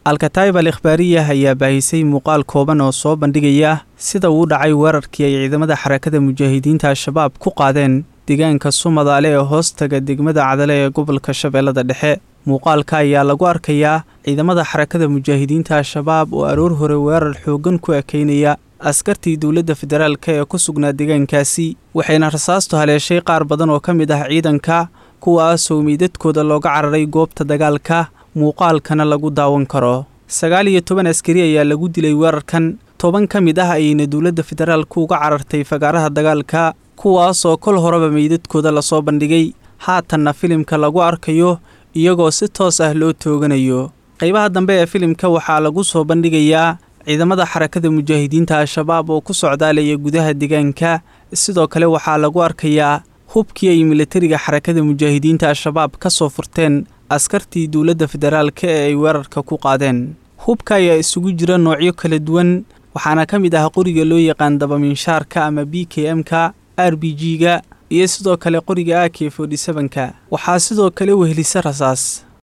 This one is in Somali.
alkataib al ikhbaariyah ayaa baahisay muuqaal kooban oo soo bandhigaya sida uu dhacay weerarkii ay ciidamada xarakada mujaahidiinta al-shabaab ku qaadeen deegaanka sumadaale ee hoostaga degmada cadale ee gobolka shabeellada dhexe muuqaalka ayaa lagu arkayaa ciidamada xarakada mujaahidiinta al-shabaab oo aroor hore weerar xooggan ku ekeynaya askartii dowladda federaalk ee ku sugnaa deegaankaasi waxayna rasaastu haleeshay qaar badan oo ka mid ah ciidanka kuwaasoo meydadkooda looga cararay goobta dagaalka muuqaalkana lagu daawan karo sagaal iyo toban askari ayaa lagu dilay weerarkan toban ka mid ah ayayna dowladda federaalku uga carartay fagaaraha dagaalka kuwaasoo kol horeba meydadkooda lasoo bandhigay haatanna filimka lagu arkayo iyagoo si toos ah loo tooganayo qaybaha dambe ee filimka waxaa lagu soo bandhigayaa ciidamada xarakada mujaahidiinta al-shabaab oo ku socdaalaya gudaha deegaanka sidoo kale waxaa lagu arkayaa hubkii ay milatariga xarakada mujaahidiinta al-shabaab ka soo furteen askartii dowladda federaalka ee ay weerarka ku qaadeen hubka ayaa isugu jira noocyo kala duwan waxaana ka mid ah qoriga loo yaqaan dabaminshaarka ama b k m-ka r b g-ga iyo sidoo kale qoriga a k forty seven-ka waxaa sidoo kale wehelisa rasaas